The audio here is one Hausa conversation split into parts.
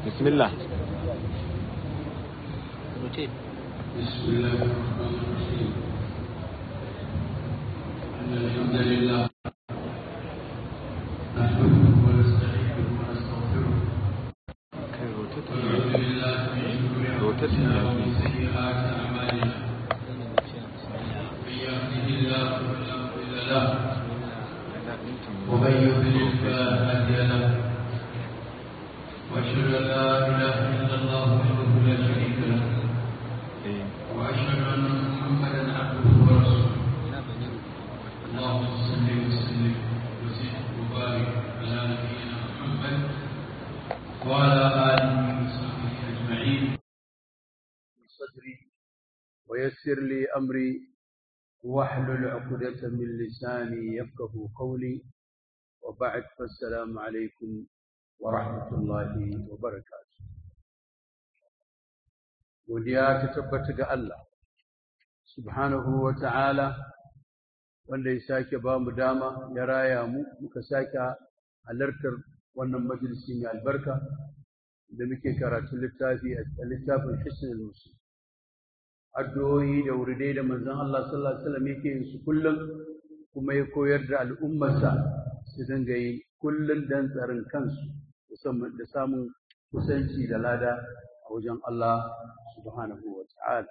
بسم الله بسم الله الرحمن الرحيم إن الحمد لله نحمده ونستعينه ونستغفره ونعوذ بالله من شرور أنفسنا ومن سيئات أعمالنا من يهده الله فلا مضل له ومن يضلل فلا هادي له وأشهد أن لا إله إلا الله وحده لا شريك له وأشهد أن محمدا عبده ورسوله اللهم صل وسلم وزد وبارك على نبينا محمد وعلى آله وصحبه أجمعين صدري ويسر لي أمري واحلل عقدة من لساني يفقه قولي وبعد فالسلام عليكم ورحمة الله وبركاته godiya ta tabbata ga Allah subhanahu wa ta'ala wanda ya sake ba mu dama ya raya mu muka sake halartar wannan majalisi mai albarka da muke karatun littafi a littafin hisnul muslim addu'o'i da wuridai da manzon Allah sallallahu alaihi wasallam yake yin su kullum kuma ya koyar da al'ummarsa su dinga yi kullum dan tsarin kansu da samun kusanci da lada a wajen Allah subhanahu wa ta'ala.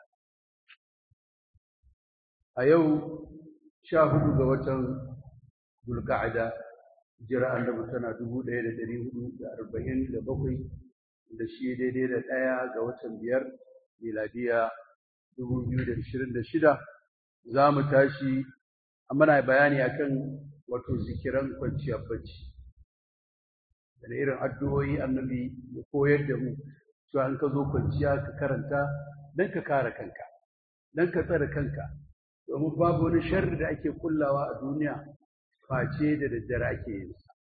A yau sha hudu ga watan Bulga'ada, jira annabi tana dubu ɗaya da ɗari hudu da arba'in da bakwai da shi daidai da ɗaya ga watan biyar miladiya dubu biyu da ashirin da shida za mu tashi mana bayani akan wato zikiran kwanciyar bacci. Da irin addu'o'i annabi ya koyar da mu cewa in ka zo kwanciya ka karanta don ka kare kanka don ka tsare kanka domin babu wani sharri da ake kullawa a duniya face da daddare ake yin sa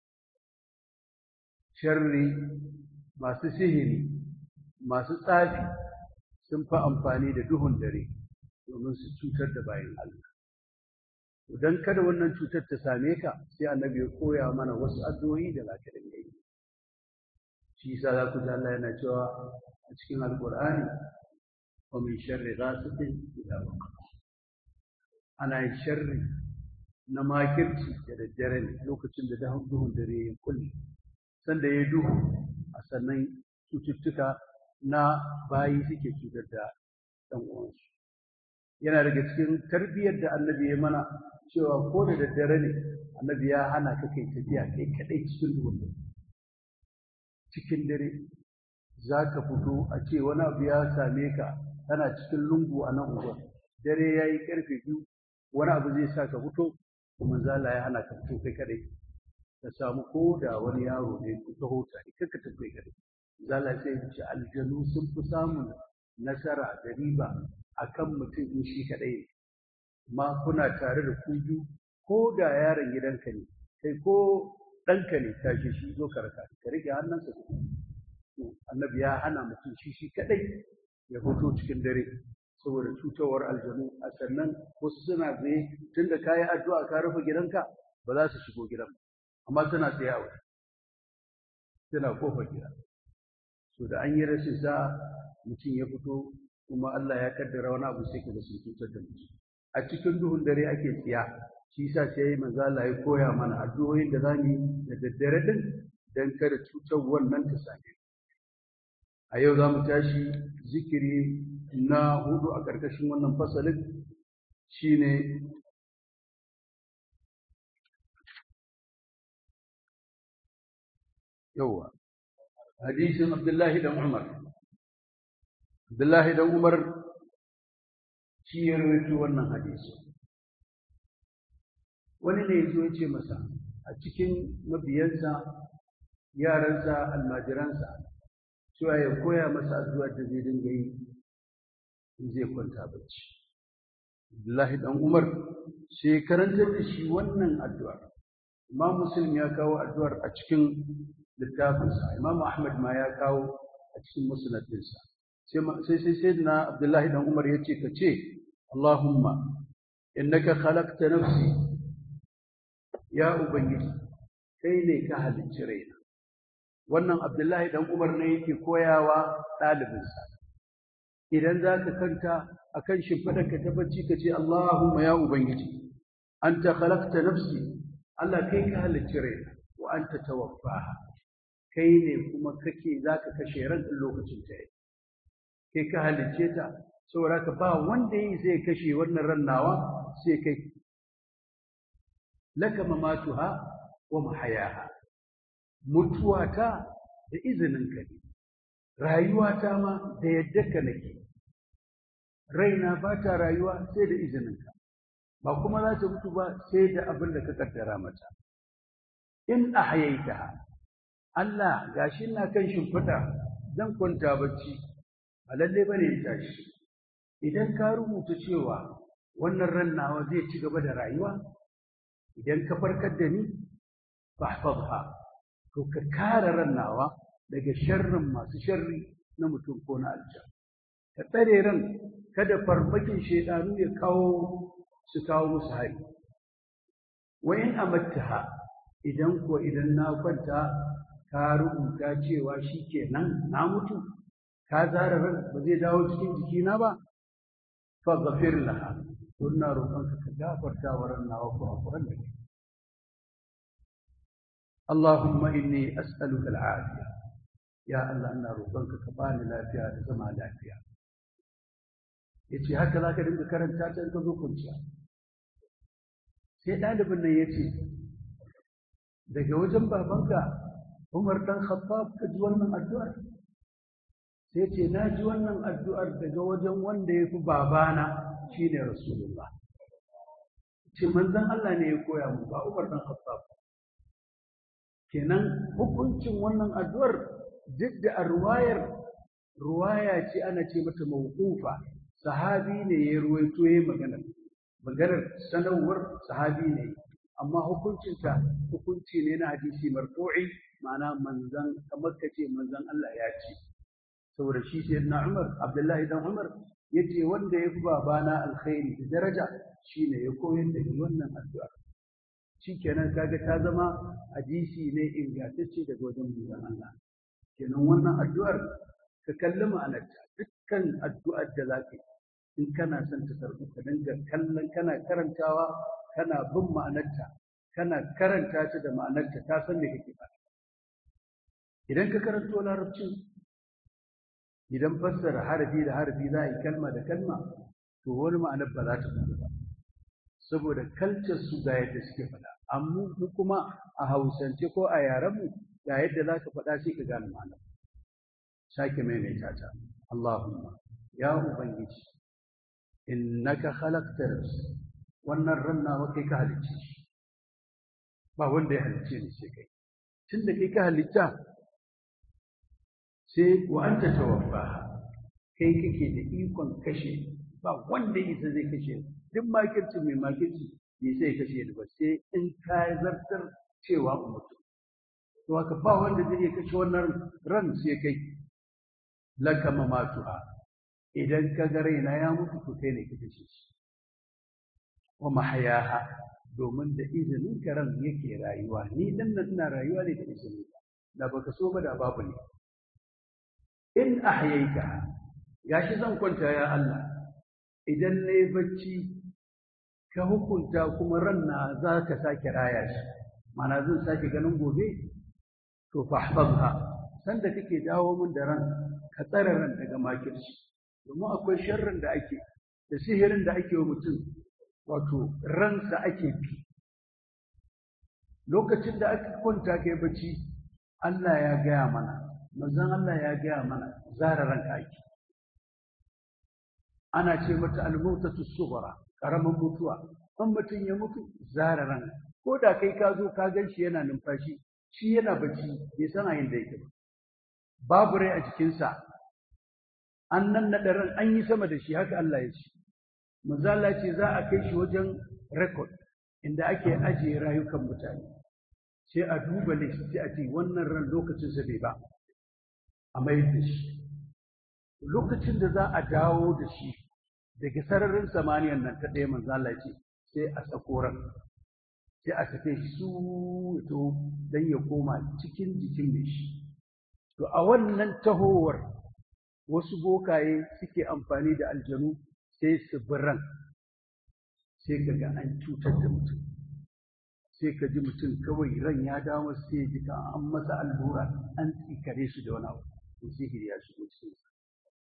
sharri masu sihiri masu tsafi sun fi amfani da duhun dare domin su cutar da bayan Allah idan kada wannan cutar ta same ka sai annabi ya koya mana wasu addu'o'i da za ka dinga yi shi yasa za ku ji Allah yana cewa a cikin alƙur'ani wa min sharri ghasiqin idha waqa ana yin sharri na makirci da daddare ne lokacin da duhun dare ya kulle sanda ya duhu a sannan cututtuka na bayi suke cutar da ɗan uwansu yana daga cikin tarbiyyar da annabi ya mana cewa ko da daddare ne annabi ya hana ka kai tafiya kai kaɗai cikin duhun dare cikin dare za ka fito a ce wani abu ya same ka kana cikin lungu a nan unguwar dare ya yi ƙarfe biyu wani abu zai sa ka fito kuma zala ya hana ka fito kai kadai ka samu ko da wani yaro ne ku taho tare kar ka tafi kadai zala sai ya ce aljanu sun fi samun nasara da riba akan mutum in shi kadai ne ma kuna tare da ku biyu ko da yaron gidanka ne kai ko ɗanka ne tashi shi zo ka raka ka rike hannunsa annabi ya hana mutum shi shi kaɗai ya fito cikin dare saboda cutawar aljanu a sannan wasu suna tsaye tun da ka yi addu'a ka rufe gidanka ba za su shigo gidan amma suna tsaye a waje suna kofar gida so da an yi rashin sa mutum ya fito kuma Allah ya kaddara wani abu sai ka ga sun cutar da mutum a cikin duhun dare ake tsiya shi yasa sai manzo Allah ya koya mana addu'o'in da zamu yi da daddare din dan kada cutar wannan ta same a yau zamu tashi zikiri na hudu a karkashin wannan fasalin shine yawa hadisin Abdullahi dan Umar Abdullahi dan Umar shi ya rawaito wannan hadisi wani ne yazo ya ce masa a cikin mabiyansa yaransa almajiransa cewa ya koya masa addu'ar da zai dinga yi in zai kwanta bacci Abdullahi dan Umar sai karantar da shi wannan addu'ar Imam Muslim ya kawo addu'ar a cikin littafinsa Imam Ahmad ma ya kawo a cikin musnadinsa sai sai sayyidina Abdullahi dan Umar yace ka ce Allahumma innaka khalaqta nafsi ya ubangiji kai ne ka halicci raina wannan abdullahi dan umar ne yake koyawa ɗalibinsa idan za ka kanta a kan shimfiɗarka ta bacci ka ce allahumma ya ubangiji an ta halakta nafsi allah kai ka halicci rai wa an ta tawaffaha kai ne kuma kake za ka kashe ran lokacin ta kai ka halicce ta saboda ka ba wanda yi zai kashe wannan ran nawa sai kai laka mamatuha wa mahayaha mutuwata da izininka ne rayuwata ma da yadda ka nake raina ba ta rayuwa sai da izininka ba kuma za ta mutu ba sai da abin da ka kaddara mata in ahyaita Allah gashi ina kan shimfiɗa zan kwanta bacci a lalle bane in tashi idan ka rubuta cewa wannan ran nawa zai ci gaba da rayuwa idan ka farkar da ni fahfazha to ka kare ran nawa daga sharrin masu sharri na mutum ko na aljan ka tsare ran kada farmakin shaidanu ya kawo su kawo musu hari wa in amattaha idan ko idan na kwanta ka rubuta cewa shikenan na mutu ka zara ran ba zai dawo cikin jikina ba fa ghafir laha ina roƙonka ka gafarta wa ran nawa kurakuran da ke اللهم إني أسألك العافية يا الله أنا روحك كباني لا فيها زما لا فيها yace haka za ka dinga karanta ta in ka zo kwanciya sai ɗalibin nan ya ce daga wajen babanka umar ɗan khattab ka ji wannan addu'ar sai ce na ji wannan addu'ar daga wajen wanda ya fi babana shine rasulullah ce manzon Allah ne ya koya mu ba umar ɗan khattab kenan hukuncin wannan addu'ar duk da a ruwayar ruwaya ce ana ce mata mawqufa sahabi ne ya ruwaito ya magana maganar sanarwar sahabi ne amma hukuncinta hukunci ne na hadisi marfu'i ma'ana manzan kamar ka ce manzan Allah ya ce saboda shi sai na Umar Abdullahi dan Umar yace wanda ya fi babana alkhairi da daraja shine ya koyar da ni wannan addu'a shikenan kaga ta zama hadisi ne ingantacce daga wajen manzon Allah kenan wannan addu'ar ka kalli ma'anarta dukkan addu'ar da zaka yi in kana son ta karɓu ka dinga kallon kana karantawa kana bin ma'anarta kana karanta ta da ma'anarta ta san me kake faɗa idan ka karanto larabcin idan fassara harafi da harafi za a yi kalma da kalma to wani ma'anar ba za ta fito ba saboda kalcar su ga yadda suke faɗa amma mu kuma a hausance ko a yarenmu ga yadda za ka faɗa sai ka gane ma'ana sake maimaita ta Allahumma ya ubangiji innaka khalaqta wannan ran nawa kai ka halicce shi ba wanda ya halicce ni sai kai tunda kai ka halitta sai wa anta tawaffaha kai kake da ikon kashe ba wanda isa zai kashe duk makirci mai makirci bai sai kashe ni ba sai in ka zartar cewa mutu to haka ba wanda zai iya kashe wannan ran sai kai laka mamatuha idan ka ga raina ya mutu to kai ne ka kashe shi wa mahayaha domin da izinin ka ran yake rayuwa ni dan nan ina rayuwa ne da izinin ka da baka so ba da babu ne in ahyaita gashi zan kwanta ya Allah idan na yi bacci ka hukunta kuma ranna za ka sake raya shi mana zan sake ganin gobe to fahfazha sanda kake dawo min da ran ka tsare ran daga makirci domin akwai sharrin da ake da sihirin da ake wa mutum wato ransa ake fi lokacin da aka kwanta kai bacci Allah ya gaya mana manzon Allah ya gaya mana zara ranka ake ana ce mata almautatu sughra karaman mutuwa in mutum ya mutu zara ran ko da kai ka zo ka gan shi yana numfashi shi yana bacci bai san a da yake ba babu rai a jikinsa an nan naɗa ran an yi sama da shi haka Allah ya ce manzo Allah ce za a kai shi wajen record inda ake ajiye rayukan mutane sai a duba list sai a ce wannan ran lokacin sa bai ba a mayar da shi lokacin da za a dawo da shi daga sararin samaniyan nan ta ɗaya manzo Allah ce sai a sako ran sai a sake shi su to dan ya koma cikin jikin mai shi to a wannan tahowar wasu bokaye suke amfani da aljanu sai su biran sai ka ga an cutar da mutum sai ka ji mutum kawai ran ya dawo sai ji ka an masa allura an tsikare shi da wani abu to sihiri ya shigo cikin sa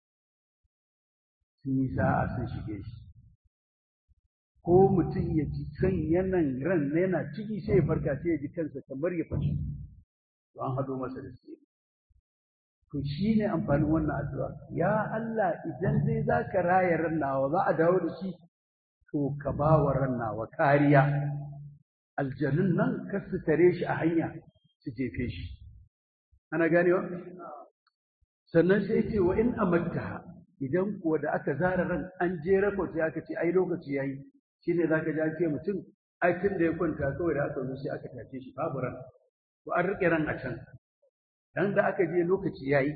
sun yi sa'a sun shige shi ko mutum ya ji kan yanan ran yana ciki sai ya farka sai ya ji kansa kamar ya fashe to an hado masa da sihiri to shi ne amfanin wannan addu'a ya Allah idan dai za ka raya ran nawa za a dawo da shi to ka ba wa ran nawa kariya aljanun nan kar su tare shi a hanya su jefe shi ana ganewa sannan sai ce wa in amatta idan kuwa da aka zara ran an je rakot sai aka ce ai lokaci yayi shine zaka ji an ce mutum ai tun da ya kwanta kawai da aka zo sai aka tace shi babu ran to an rike ran a can dan da aka je lokaci yayi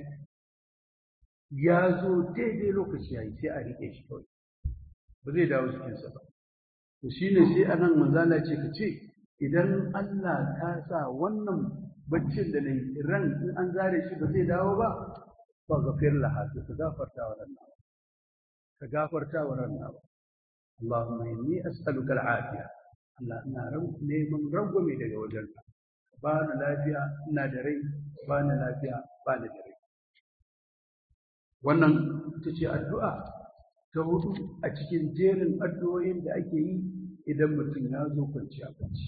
ya zo daidai lokaci yayi sai a rike shi kawai ba zai dawo cikinsa ba to shine sai anan manzala ce ka ce idan Allah ka sa wannan baccin da nayi ran in an zare shi ba zai dawo ba fa ghafir laha ka gafarta wa ranna ka gafarta wa ranna Allahumma inni as'aluka al-afiya Allah ina neman rangwame daga wajenka ba na lafiya ina da rai ba na lafiya ba na da rai wannan ita ce addu'a ta hudu a cikin jerin addu'o'in da ake yi idan mutum ya zo kwanciya bacci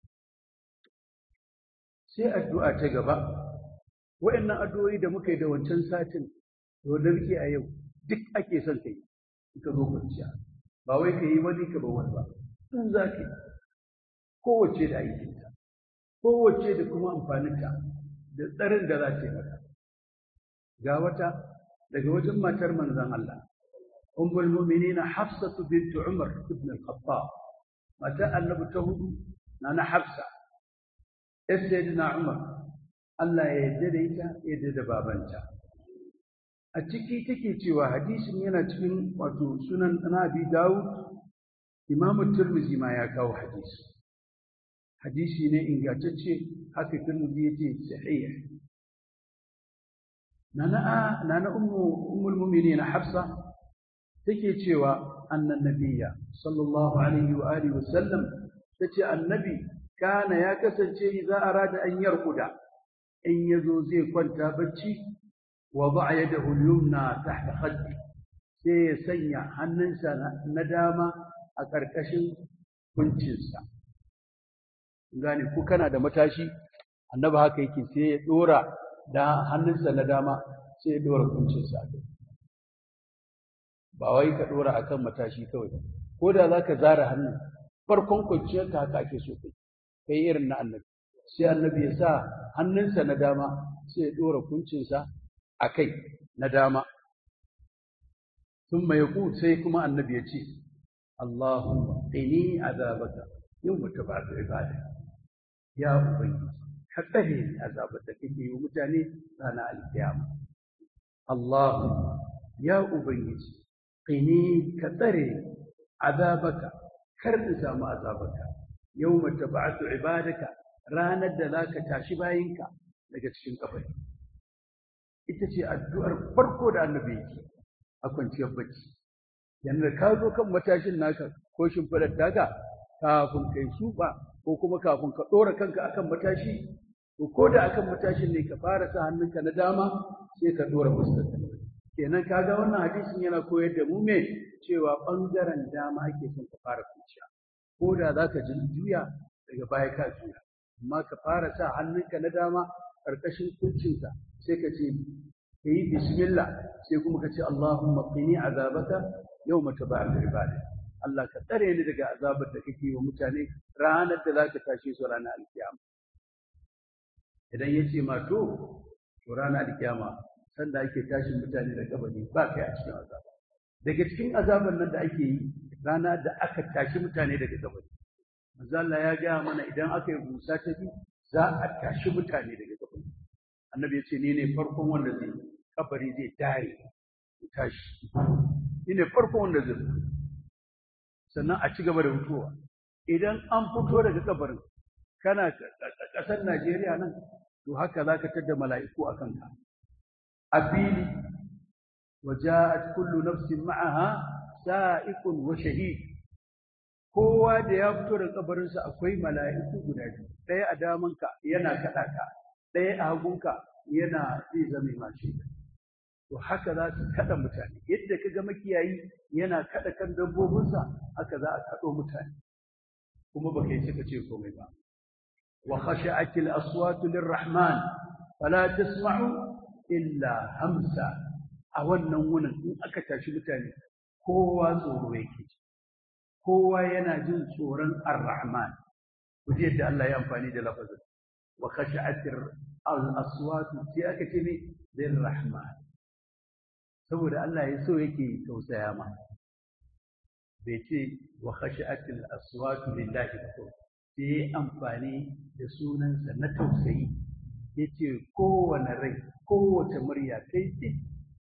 sai addu'a ta gaba wa'annan addu'o'i da muka yi da wancan satin to da muke a yau duk ake son ka yi ka zo kwanciya ba wai ka yi wani ka ba wani ba in za ka yi kowace da aikinta kowace da kuma amfaninta da tsarin da za ta yi mata ga wata daga wajen matar manzon Allah ummul mu'minina hafsatu bint umar ibn al-khattab mata annabi ta hudu na na hafsa sayyidina umar Allah ya yarda da ita ya yarda da babanta a ciki take cewa hadisin yana cikin wato sunan Nabi Dawud Imam Tirmidhi ma ya kawo hadisi hadisi ne ingantacce haka Tirmidhi yace sahih nana nana ummu ummul mu'minin Hafsa take cewa annan nabiyya sallallahu alaihi wa alihi wa sallam tace annabi kana ya kasance idza arada an yarkuda in yazo zai kwanta bacci wada'a yadahu al-yumna tahta khaddi sai ya sanya hannunsa na dama a ƙarƙashin kuncinsa gane ku kana da matashi annabi haka yake sai ya dora da hannunsa na dama sai ya dora kuncinsa ba wai ka dora akan matashi kawai ko da zaka zara hannun farkon kwanciyarka haka ake so kai kai irin na annabi sai annabi ya sa hannunsa na dama sai ya dora kuncinsa a kai na dama thumma yaqul sai kuma annabi ya ce Allahumma qini azabaka yawma tab'atu ibada ya ubangiji ka tsare azabar da kake yi mutane ranar alkiyama Allahumma ya ubangiji qini ka tsare azabaka kar in samu azabaka yawma tab'atu ibadaka ranar da zaka tashi bayinka daga cikin kabari ita ce addu'ar farko da annabi yake a kwanciyar bacci yanda ka zo kan matashin naka ko shimfiɗar taka kafin kai shuba ko kuma kafin ka ɗora kanka akan matashi to ko da akan matashin ne ka fara sa hannunka na dama sai ka ɗora fuskarka kenan kaga wannan hadisin yana koyar da mu me cewa ɓangaren dama ake son ka fara kwanciya ko da za ka juya daga baya ka juya amma ka fara sa hannunka na dama ƙarƙashin kuncinka sai ka ce ka yi bismillah sai kuma ka ce Allahumma qini azabaka yawma tab'al ibada Allah ka tsare ni daga azabar da kake wa mutane ranar da zaka tashe su ranar alkiyama idan ya ce ma to to ranar alkiyama sanda ake tashin mutane da kabari ba kai a cikin azaba daga cikin azaban nan da ake yi rana da aka tashi mutane daga kabari manzo Allah ya ga mana idan aka yi busa ta biyu za a tashi mutane daga kabari annabi ya ce ni ne farkon wanda zai kabari zai dare tashi ni ne farkon wanda zai sannan a ci gaba da mutuwa idan an fito daga kabarin kana ƙasar Najeriya nan to haka za ka tada mala'iku a kanka a fili waja'at kullu nafsin ma'aha sa'iqun wa shahid kowa da ya fito da kabarinsa akwai mala'iku guda biyu ɗaya a damanka yana kaɗa ka ɗaya a hagunka yana zai zame mashi to haka za su kaɗa mutane yadda ka ga makiyayi yana kaɗa kan dabbobinsa haka za a kaɗo mutane kuma baka yi suka ce komai ba wa khashi'atil aswatu lirrahman fala tasma'u illa hamsa a wannan wunin in aka tashi mutane kowa tsoro yake kowa yana jin tsoron ar-rahman kuje yadda Allah ya amfani da lafazin wa khashi'atir al-aswatu sai aka ce ne lirrahman saboda Allah ya so yake tausaya ma bai ce wa khashi'atil aswatu lillahi ba sai amfani da sunansa na tausayi yace kowane rai kowace murya kai ce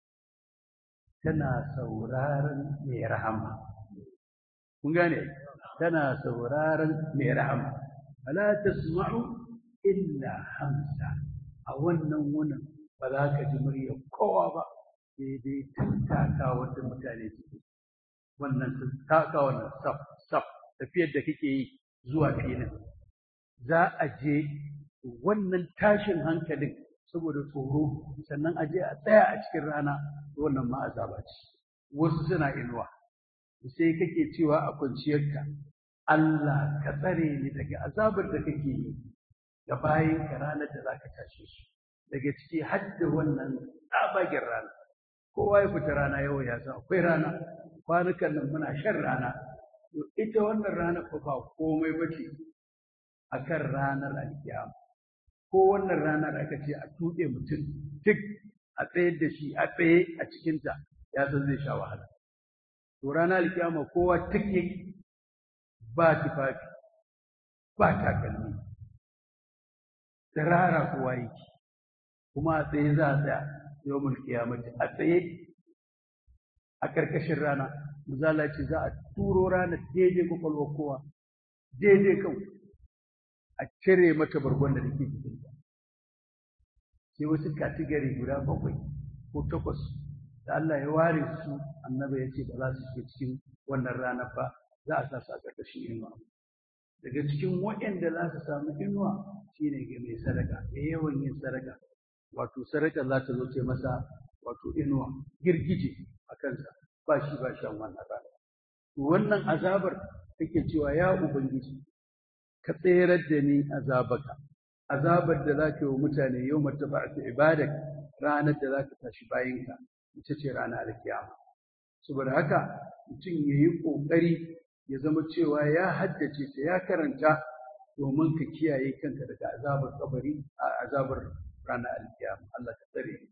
tana sauraron mai rahama kun gane tana sauraron mai rahama ala tasma'u illa hamsa a wannan wunin ba za ka ji murya kowa ba sai dai tattaka wanda mutane suke wannan tattaka wannan saf saf tafiyar da kake yi zuwa filin za a je wannan tashin hankalin saboda tsoro sannan a je a tsaya a cikin rana wannan ma azaba ce wasu suna inuwa sai kake cewa a kwanciyarka Allah ka tsare ni daga azabar da kake yi da bayan ka ranar da zaka tashe su daga ciki har da wannan tsabagen rana kowa ya fita rana yau ya san akwai rana kwanukan nan muna shan rana to ita wannan rana fa ba komai bace akan ranar alkiyama ko wannan ranar aka ce a tuɗe mutum duk a tsayar da shi a tsaye a cikinta ya san zai sha wahala to ranar alkiyama kowa take ba tufafi ba takalmi tsirara kowa yake kuma a tsaye za a tsaya yau mulkiyamati a tsaye a ƙarƙashin rana misala ce za a turo rana daidai kwakwalwar kowa daidai kan a cire mata bargon da take jikinta sai wasu katigari guda bakwai ko takwas da Allah ya ware su annabi ya ce ba za su shiga cikin wannan rana ba za a sa su a ƙarƙashin inuwa daga cikin waɗanda za su samu inuwa shine ga mai sadaka da yawan yin sadaka wato sadaka za ta zo ce masa wato inuwa girgije a kansa ba shi ba shan wannan rana to wannan azabar take cewa ya ubangiji ka tserar da ni azabaka azabar da zaka yi wa mutane yau martaba'atu ibadak ranar da zaka tashi bayinka ita ce ranar alkiyama saboda haka mutum ya yi ƙoƙari ya zama cewa ya haddace ta ya karanta domin ka kiyaye kanka daga azabar kabari a azabar ranar alkiyama Allah ka tsare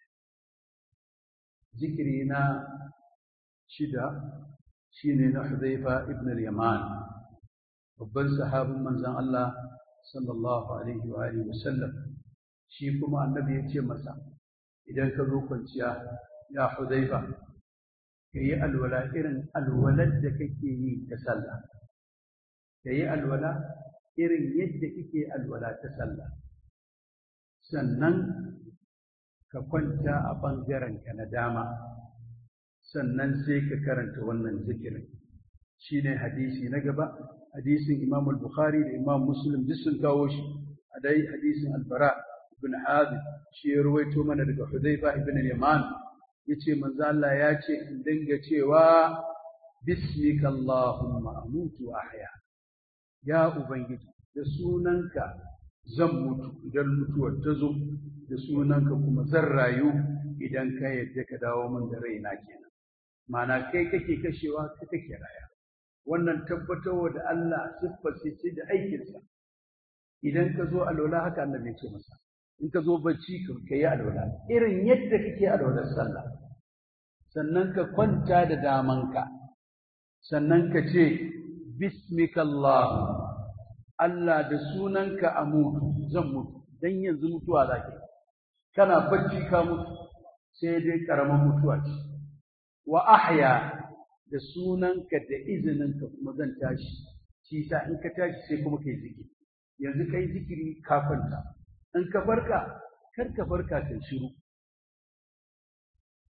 zikiri na shida shine na Hudhaifa ibn al-Yaman babban sahabin manzon Allah sallallahu alaihi wa alihi wasallam shi kuma annabi ya ce masa idan ka zo kwanciya ya Hudhaifa kayi alwala irin alwalar da kake yi ta sallah kayi alwala irin yadda kake alwala ta sallah sannan ka kwanta a ɓangaren ka na dama sannan sai ka karanta wannan zikirin shine hadisi na gaba hadisin Imam al-Bukhari da Imam Muslim duk sun kawo shi a dai hadisin al-Bara ibn Hazim shi ya ruwaito mana daga Hudhayfa ibn al-Yaman yace manzo Allah ya ce in dinga cewa bismika Allahumma amutu wa ahya ya ubangiji da sunanka zan mutu idan mutuwar ta zo da sunanka kuma zan rayu idan ka yadda ka dawo min da raina kenan ma'ana kai kake kashewa kai kake raya wannan tabbatarwa da Allah siffar ce da aikinsa idan ka zo alwala haka Allah ya ce masa in ka zo bacci ka yi alwala irin yadda kake alwalar sallah sannan ka kwanta da damanka sannan ka ce bismikallah Allah da sunanka a mutu zan mutu dan yanzu mutuwa zake kana bacci ka mutu sai dai karaman mutuwa ce wa ahya da sunanka da izininka kuma zan tashi shi sa in ka tashi sai kuma kai zikiri yanzu kai zikiri ka kwanta in ka farka kar ka farka kai shiru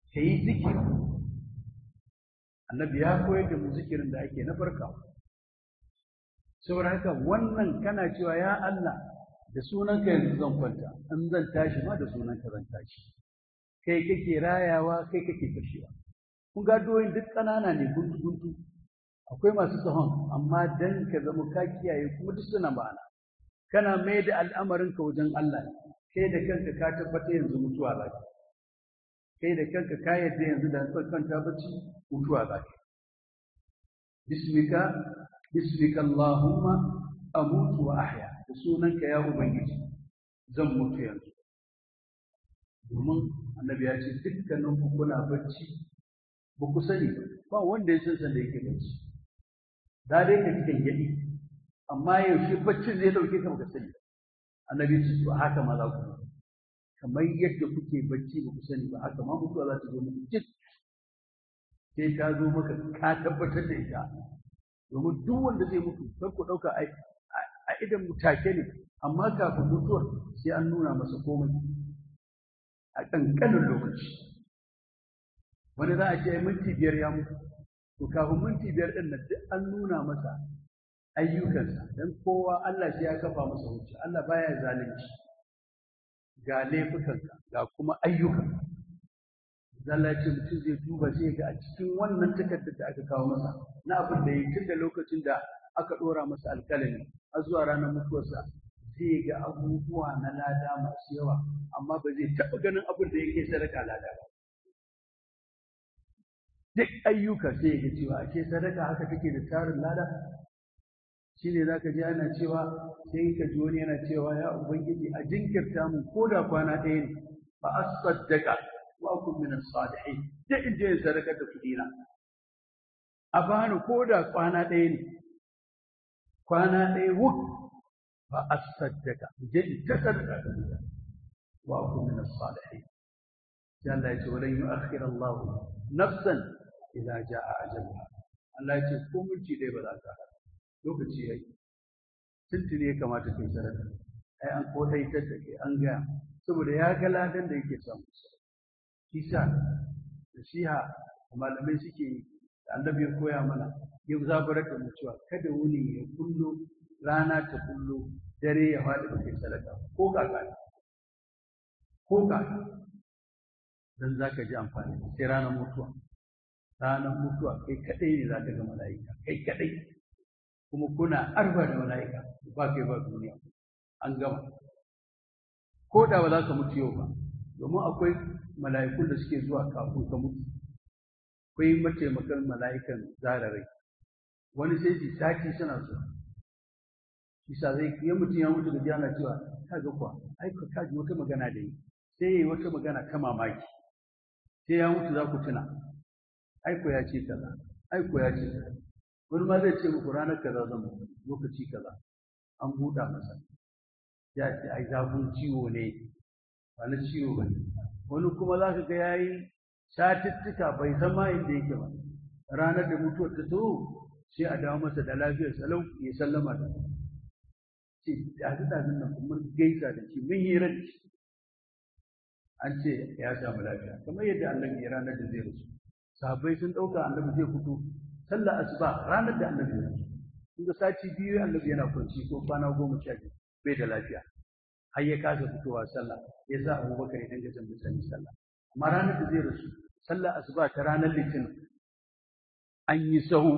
ka yi zikiri annabi ya koyar da mu zikirin da ake na farka saboda haka wannan kana cewa ya Allah da sunanka yanzu zan kwanta in zan tashi ma da sunanka zan tashi kai kake rayawa kai kake kashewa kun ga doyin duk ƙanana ne guntu guntu akwai masu tsahon amma dan ka zama ka kiyaye kuma duk suna ma'ana kana mai da al'amarinka wajen Allah kai da kanka ka tabbata yanzu mutuwa za ka kai da kanka ka yadda yanzu da kwanta bacci mutuwa za ka bismika bismika Allahumma amutu wa ahya da sunanka ya ubangiji zan mutu yanzu domin annabi ya ce dukkanin ku kuna bacci ba ku sani ba wanda ya san san da yake bacci da dai ka cikin gadi amma yaushe baccin zai dauke ka baka sani annabi ce to haka ma za ku kamar yadda kuke bacci ba ku sani ba haka ma mutuwa za ta zo muku jik sai ta zo maka ka tabbatar da ita domin duk wanda zai mutu kar ku ɗauka a idan mutake ne amma kafin mutuwar sai an nuna masa komai a ƙanƙanin lokaci wani za a ce minti biyar ya mutu to kafin minti biyar ɗin nan duk an nuna masa ayyukansa don kowa Allah shi ya kafa masa hujja Allah baya zalunci ga laifukanka ga kuma ayyukan Allah ce mutum zai duba sai ga a cikin wannan takardar da aka kawo masa na abin da ya tun da lokacin da aka ɗora masa alƙalami har zuwa ranar mutuwarsa zai ga abubuwa na lada masu yawa amma ba zai taɓa ganin abin da yake sadaka lada ba duk ayyuka sai ga cewa ake sadaka haka take da tarin lada shine zaka ji ana cewa sai ka ji wani yana cewa ya ubangiji a jinkirta mu ko da kwana ɗaya ne fa as-saddaqa wa kun min as-salihin duk in je sadaka da kudina a bani ko da kwana ɗaya ne kwana ɗaya wuk fa as-saddaqa je in ta sadaka da kudina wa kun min as-salihin sai Allah ya ce walan yu'akhkhir Allah nafsan idza jaa ajaluha Allah ya ce ko minti ɗaya ba za ka lokaci yayi tuntuni ya kamata kai sadaka ai an kodaitar da kai an gaya saboda ya ga ladan da yake samu kisa da shiha malamai suke yi da annabi ya koya mana ya zaburar da mu cewa kada wuni ya kullo rana ta kullo dare ya faɗi ba kai sadaka ko kaka ko kaka dan zaka ji amfani sai ranar mutuwa ranar mutuwa kai kadai ne zaka ga mala'ika kai kadai kuma kuna arba da mala'ika ba kai ba duniya an gama ko da ba za ka mutu yau ba domin akwai mala'ikun da suke zuwa kafin ka mutu akwai mataimakan mala'ikan zararai wani sai su sati suna so isa zai ya mutum ya mutu da jana cewa ka ga kuwa ai ka ji wata magana da yi sai yayi wata magana ta mamaki sai ya mutu za ku tuna ai ko ya ce kaza ai ko ya ce kaza wani ma zai ce muku ranar kaza zan mutu lokaci kaza an buɗa masa ya ce ai zafin ciwo ne ba na ciwo ba wani kuma za ka ga ya yi satuttuka bai san ma inda yake ba ranar da mutuwar ta zo sai a dawo masa da lafiyar salau ya sallama da ce ɗazu ɗazun nan mun gaisa da shi mun hira da shi an ce ya samu lafiya kamar yadda annabi ya ranar da zai rasu sahabbai sun ɗauka annabi zai fito sallar asuba ranar da annabi ya rasu kun ga sati biyu annabi yana kwanci ko kwana goma sha biyu bai da lafiya har ya kasa fitowa sallah ya sa abubakar ya dinga jan mutane sallah amma ranar da zai rasu sallar asuba ta ranar litinin an yi sahu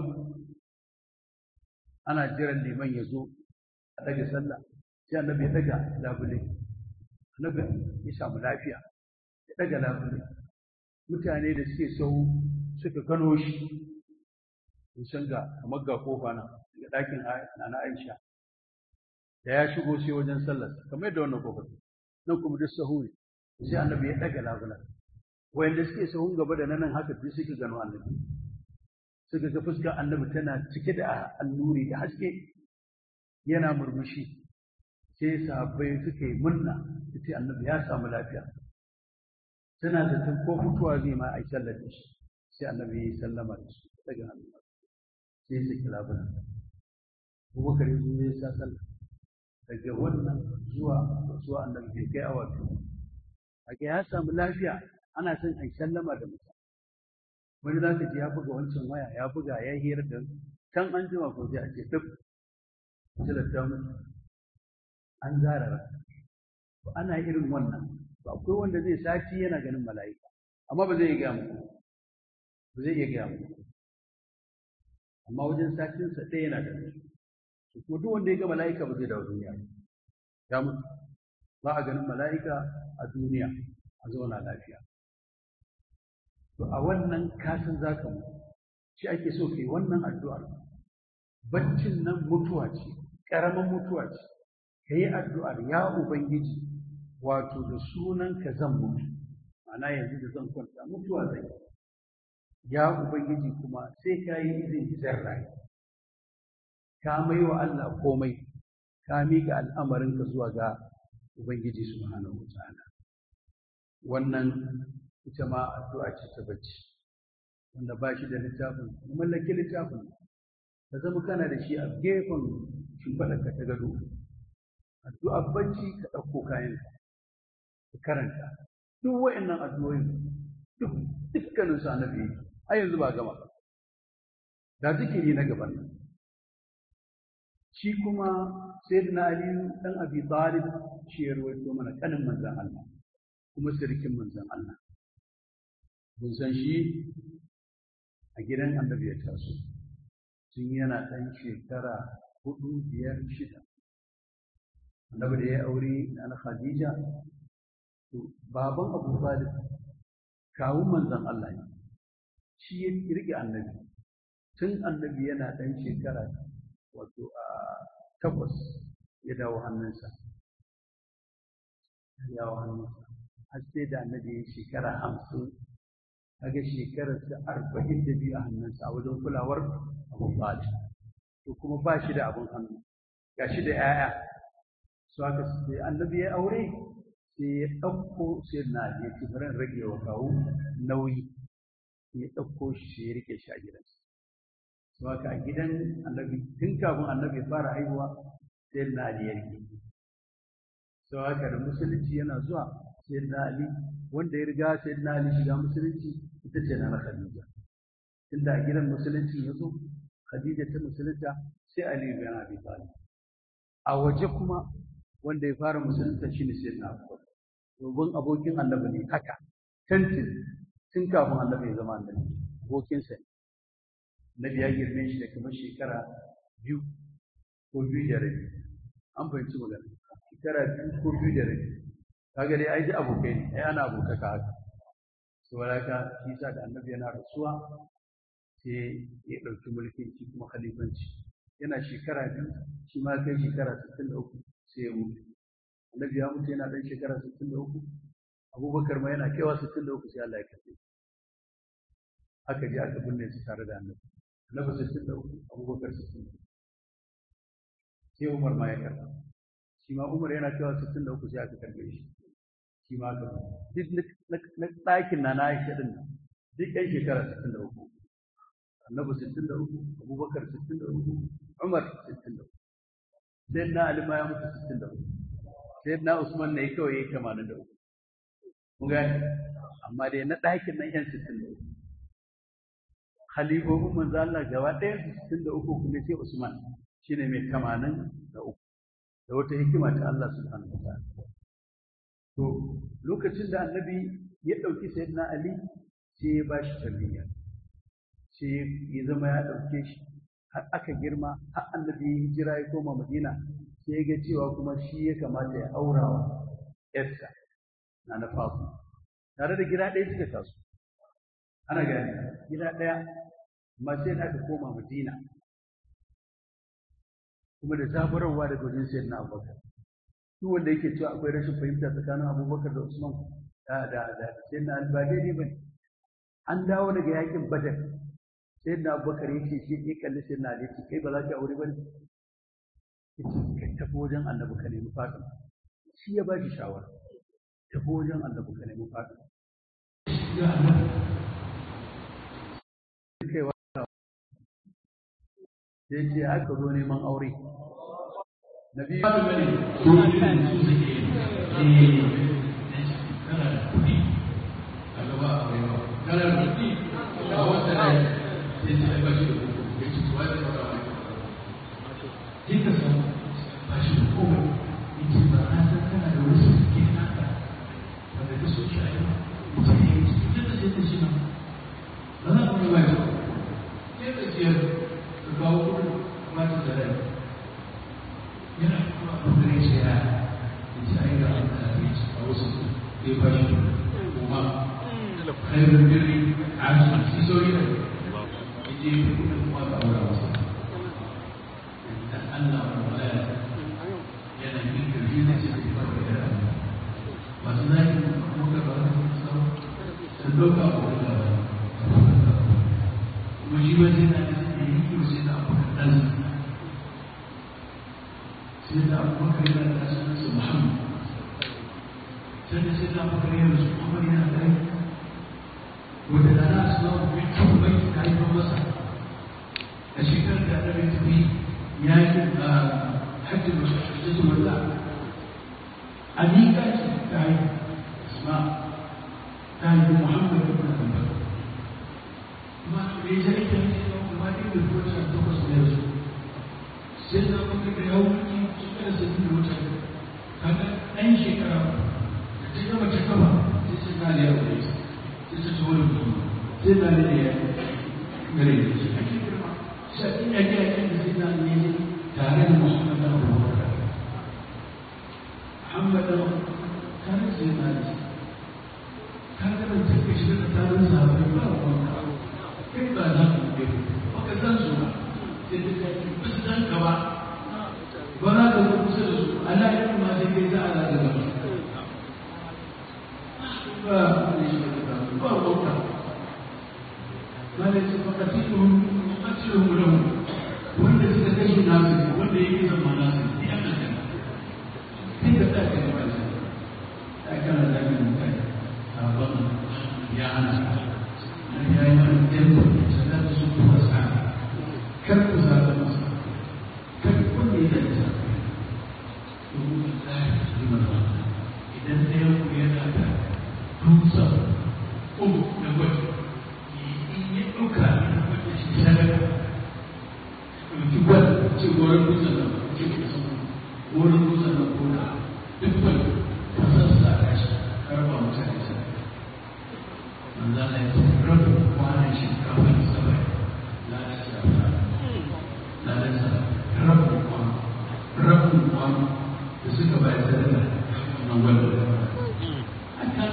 ana jiran liman ya zo a daga sallah sai annabi ya daga labule annabi ya samu lafiya ya daga labule mutane da suke sahu suka gano shi sun san ga kamar ga kofa na daga ɗakin na Aisha da ya shigo sai wajen sallar kamar yadda wannan kofar nan kuma duk sahu ne sai annabi ya daga labulan wayanda suke sahun gaba da nan haka duk suka gano annabi suka ga fuskar annabi tana cike da alluri da haske yana murmushi sai sahabbai suka yi murna sai annabi ya samu lafiya suna zaton ko mutuwa zai ma ai sallar da shi sai annabi ya yi sallama da su daga hannu sai ya saki labulan Abubakar ya zo ya sa sallah daga wannan zuwa zuwa annabi bai kai awa biyu ake ya samu lafiya ana son a sallama da mutum wani za ka ji ya buga wancan waya ya buga ya hira da can an jima ko sai a ce duk tilasta mutu an zara ana irin wannan ba akwai wanda zai sati yana ganin mala'ika amma ba zai iya gaya muku ba zai iya gaya muku amma wajen satinsa ɗaya yana da su ko duk wanda ya ga mala'ika ba zai dawo duniya ya mutu ba a ganin mala'ika a duniya a zauna lafiya to a wannan kasan za ka mutu shi ake so kai wannan addu'ar baccin nan mutuwa ce ƙaramin mutuwa ce ka yi addu'ar ya ubangiji wato da sunan ka zan mutu ma'ana yanzu da zan kwanta mutuwa zai ya ubangiji kuma sai ka yi izini zan rayu ka mai wa Allah komai ka miƙa al'amarinka zuwa ga ubangiji subhanahu wa ta'ala wannan ita ma addu'a ce ta bacci wanda ba shi da littafin mallaki littafin ka zama kana da shi a gefen shimfiɗarka ta gado addu'a bacci ka ɗauko kayan ka karanta duk wa'annan addu'o'in duk dukkanin su annabi a yanzu ba gama da zikiri na gaban nan shi kuma sayyidina ali dan abi talib shi ya rawaito mana kanin manzon Allah kuma sirkin manzon Allah mun san shi a gidan annabi ya taso tun yana ɗan shekara hudu biyar shida annabi da ya aure na khadija to baban abu talib kawun manzon Allah ne shi ya rike annabi tun annabi yana ɗan shekara wato a takwas ya dawo hannunsa ya dawo hannunsa har sai da annabi ya shekara hamsin kaga shekararsa arba'in da biyu a hannunsa a wajen kulawar abu talib to kuma ba shi da abin hannu ga shi da 'ya'ya su haka sai annabi ya aure sai ya ɗauko sai na ya ci farin rage wa kawo nauyi ya ɗauko shi sai ya rike shi a gidansa su haka a gidan annabi tun kafin annabi ya fara haihuwa sai na ali ya rike su haka da musulunci yana zuwa sai na ali wanda ya riga sai na ali shiga musulunci ita ce na khadija tunda a gidan musulunci ya zo khadija ta musulunta sai ali bin abi talib a waje kuma wanda ya fara musulunta shine sai na abubakar domin abokin annabi ne haka tantin tun kafin annabi ya zama annabi abokinsa ne nabi ya girme shi da kamar shekara biyu ko biyu da rabi an fahimci magana shekara biyu ko biyu da rabi kaga dai ai ji abokai ne ai ana abokaka haka saboda haka shi sa da annabi yana rasuwa sai ya ɗauki mulkin shi kuma khalifanci yana shekara biyu shi ma kai shekara sittin da uku sai ya mutu annabi ya mutu yana ɗan shekara sittin da uku abubakar ma yana kaiwa sittin da uku sai Allah ya karɓe aka je aka binne su tare da annabi annabi sittin da uku abubakar sittin da uku sai umar ma ya karɓa shi ma umar yana kaiwa sittin da uku sai aka karɓe shi shi ma aka duk na ɗakin na na aisha ɗin nan duk ɗan shekara sittin da uku annabi sittin da uku abubakar sittin da uku umar sittin da uku sai na ali ma ya mutu sittin da uku sai na usman ne kawai ya tamanin da uku kun gane amma dai na ɗakin nan yan sittin da uku halifofin manzo Allah gaba ɗaya sittin da uku kuma sai usman shine mai tamanin da uku da wata hikima ta Allah subhanahu wa ta'ala to lokacin da annabi ya ɗauki sayyidina ali sai ya bashi tarbiyya sai ya zama ya ɗauke shi har aka girma har annabi ya hijira ya koma madina sai ya ga cewa kuma shi ya kamata ya aura wa yarsa na na fasu tare da gida ɗaya suka taso ana gani gida ɗaya amma sai da aka koma madina kuma da zaburarwa daga wajen sayar na abubakar duk wanda yake cewa akwai rashin fahimta tsakanin abubakar da usman da da da sayar na ba daidai ba an dawo daga yakin badar sai na abubakar ya ce shi ya kalli sai na ce kai ba za ka aure ba ne ya ce ka tafi wajen annabi ka nemi fatima shi ya ba shi shawara tafi wajen annabi ka nemi fatima sai ce aka zo neman aure na biyu da bane su ne su suke sai ta ba shi da koko ya ce tuwa da fara wani sai ka samu ba shi da komai ya ce ba na san kana da wasu suke naka wanda ka so shi a yau mutum ya yi cikin da sai ta shi nan ba za ku yi wajen sai da siyar ka kawo kudin ba ta da rai yana kuma abin da ya ce ya ce ai ga a wasu ya ba shi kuma khairun birri a cikin sauri da je kudin kuma ba aura wasu dan Allah wala yana yin kirji na ce da ba da rana masu zaki kuma ka ba su sun dauka a wani da kuma shi ba sai na da sai yi ko sai da abu kan sai da abu bakar yana da sunansa Muhammad sai da sai da abu bakar yana da Muhammad yana da rai wanda da na suna mai kyau bai ta haifar masa a shekarar da annabi tafi yakin a hajji da shashashatu wanda a miƙa ce ta yi asma ta yi muhammad ibn abubakar kuma da ya ji aikin ce da kuma ɗin da kuma ta takwas da yanzu sai da kuma da ya wuce shekarar sa da wuce kaga ɗan shekara da ta gama ta gaba sai sai na da ya wuce sai ta ci wani mutum sai na da ya gare da shi ake girma sai in ya ga yakin da sai na ne tare da muhammad da abubakar muhammad da tare da sai na da kaga ban take shi da tarin sahabbai ba wanda kai ba za ku ga ba ka san su ba sai da kai ba su san ka ba ba za ka zo kusa da su Allah ya kuma sai kai za a zaga gaba ba ba wauta malai ce fakatihun fakatihun lahu wanda suka kashe nasu wanda yake zama nasu ne an nan kai da ta kai ba shi ta kana da min kai sabon ya hana nan ya yi mana tempo sannan su kuma sa kar ku zaɓa masa kar ku ne da ta domin ta yi mana idan ɗayan ku yana da tusa uku na gwaji in ya ɗauka na gwaji shi sadaka ɗauki gwal ce goron dutsen nan ce ku san goron dutsen nan ko da duk gwal ka sassa a shi karba mutane sa manzo Allah ya ce rabu kwanan shinkafa da sabai la da shafa la da sa rabu kwan rabu kwan da suka bayar sadaka nan gwal da aka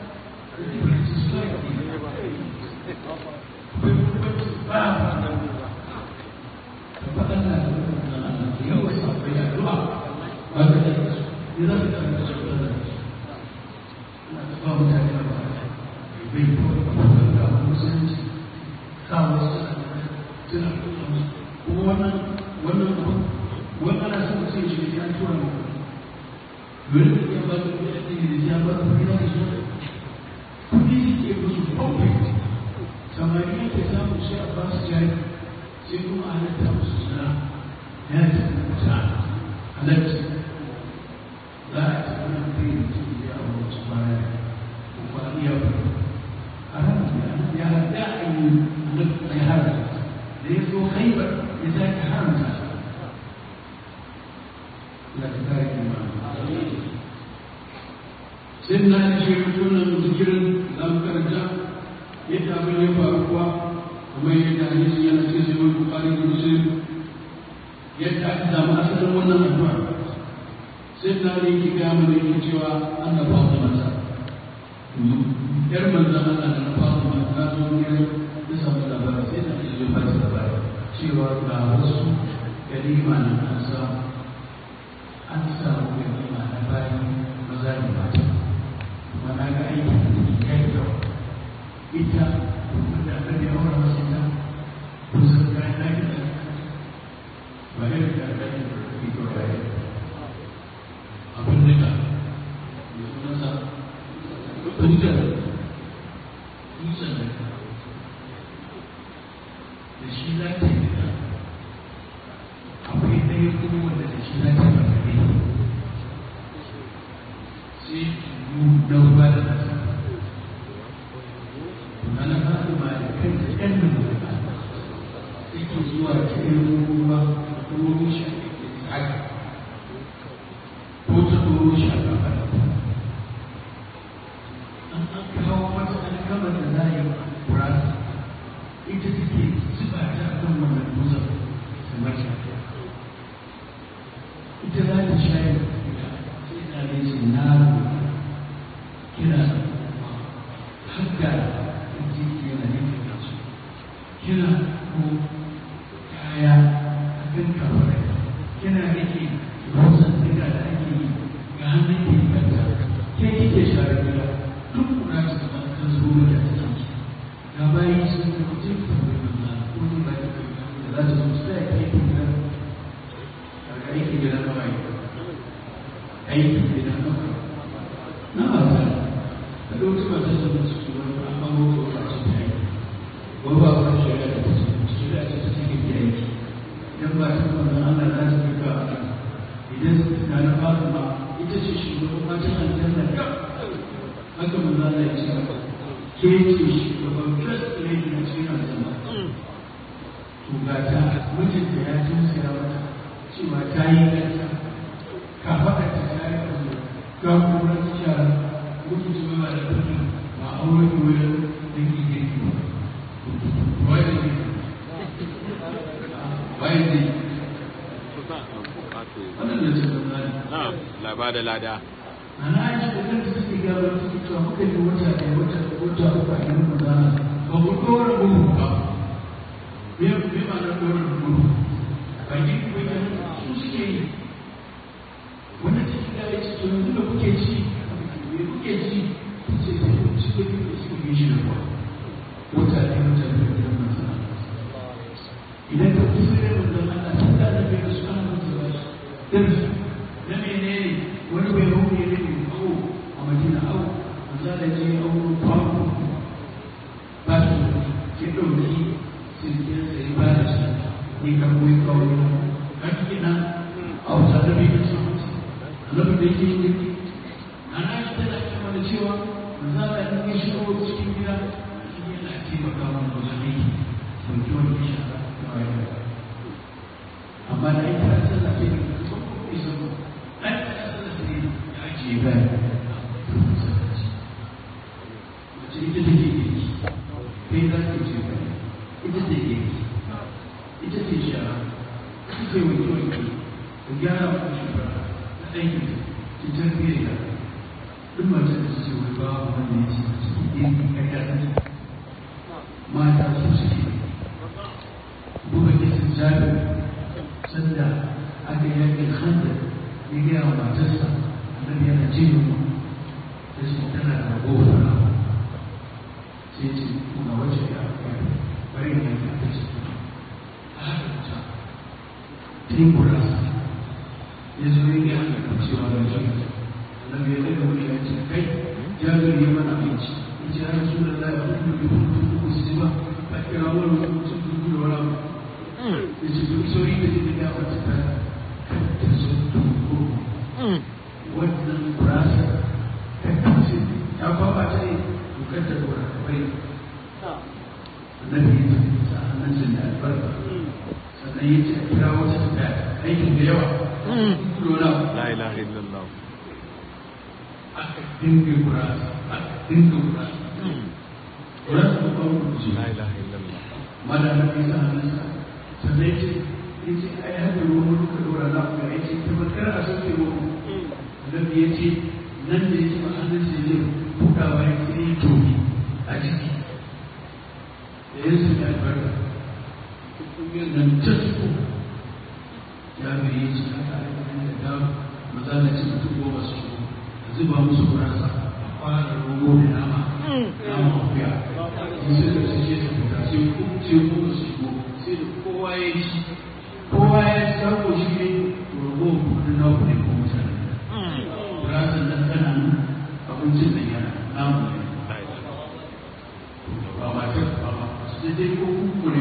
Kudi ke musu kawai samari yake samu sai a ba su jari sai kuma a halatta musu suna ya ce ta halatta za a ce wani kai da ke ya a wasu baya ko ba iya ba a ran ya hada a yi halatta ya hada da ya zo haibar ya sake haramta la ta kare kima sai na ce mutunan zikirin za mu karanta yadda abin ya faru kuwa kamar yadda hadisi yana cikin sai wani bukari da muslim yadda aka samu asalin wannan addu'a sai na ne yake gaya mana yake cewa an da ba mata yar manzan Allah da na fara ma ta zo ne ya samu labarin sai na ce zai fara labarin cewa ga wasu ganima na an samu an samu ganima na bayan maza da mata kuma na ga aiki da ya yi kyau ita da aka yi aure masu ita kusan kayan ɗaki da ba ya da kayan ɗaki da ke ko ya yi abin da ka yi sunansa hujjar dutsen da ka da shi za ta yi da akwai ɗaya kuma wanda da shi za ta yi ba sai yi na ruwa da nasa ana fatima da kanta ɗan da mutum an kawo mata alkamar da za a yi kurasa ita take zuba ta a kan wannan dutsen kamar ta ita za ta shayar da ita sai na da ce na kina hadda da jiki yana yin da su kina ko kaya a kan kawai kina rike wasan daga da ake yi ga hannun ke kanta ke kike share gida duk kuna ta zama kan zo da ta ciki ga bayi sun yi kuce ta wani na wani ba ta da za ta zo su da ke gida daga aiki gida na bayi aiki gida na bayi na mata da ɗauki mata da su su wani an mamu ko ba su ta yi wani ba wani shari'a da ta ce shari'a ce ta take ke aiki idan ba ta wannan Allah za ta fi ka a idan na na Fatima ita ce shugaban matan aljanna yau haka manzo Allah ya ce ke ce shugaban first lady na cikin aljanna to ga ta mijinta ya tausaya mata cewa ta yi kanta ka faɗa ta ta yi kanta ga kuma ta shara mutu ce ba da kanta ba aure ko wani da ke girki ba wai da ke wai da wannan da ce Na'am, laba da lada. ana aiki da kanta suke gaba da suke cewa muka yi wata ɗaya wata wata uku a gidan mazana ba mu ɗora gudu ba me me ma na ɗora gudu ba yi kuma ya su suke yi wannan ciki da ya ce to yanzu da kuke ci me kuke ci ta ce sai ku ci da kuke ci kuke shi da kuwa wata ɗaya wata ɗaya gidan mazana idan ka fi sai da mazana a sun da da bai da su ana mutu ba shi darsu na menene wani bai hau ne ne awo a madina awo manzo da ce awo kwano ba su ke ɗauki sirkin sai ba da shi ne kan kuwa kawai a cikin nan a wata da bai da su annabi da yake yi ana yi tana kama da cewa manzo da in ya shigo cikin gida shi yana taimaka mana wajen aiki sauki wani shara kawai amma da ita ta sallah ce ne kuma isa ko an ta sallah ce ya ce ba mace ita take girki kai za ta ce ba ita take girki ita ce shara ita ce wanke wanke ka gyara ku shi ba na aikin ta ta tarbiyyar da duk mace da su ce wai ba wanda ya ce su girki kai da ta mata su suke buga kisan jami'a sanda aka yi yakin handa ya gaya wa matarsa annabi yana jin yunwa ta ce tana da ragowar rana sai ce kuma wacce ya bari ne ya ta ce a haka ta ta yi gurasa ya zo ya gaya ga cewa ga shi annabi ya daga wani ya ce kai jami'ar ya mana abinci ya ce ya rasu da lafiya kuma bai kuma kuma su ji ba a kira wani mutum dubu da wani abu da su duk sauri da zai da wata ta ta zo tuko wannan kurasa ta kace ta kwaba ta ne dukkan da kura bai annabi ya ce sa annan sun da albarka sannan ya ce a kira wata ta aikin da yawa dole La ilaha illallah. aka dinga kurasa aka dinga kurasa kurasa ba ba mu La ilaha illallah. mala na bisa hannunsa sannan ce ya ce ai hada ruwan muka dora za ku ya ce ta bakar a sauke ruwan annabi ya ce nan da ya ce ma hannun sai zai buɗawa ya ce ya tobi a ciki da ya sanya albarka kungiyar nan ta tuko ya bai ya ce haka a yi da ga maza da ce mutum goma su shigo a zuba musu kurasa a fara rogo da nama nama akuya in suka su ce su fita sai ku sai ku su shigo sai da kowa ya ci kowa ya ci sako shi ne rogo kudin na ku ne ko mutane kurasa nan tana nan abincin nan yana namu ne ba matar ba ba su dai ko kuku ne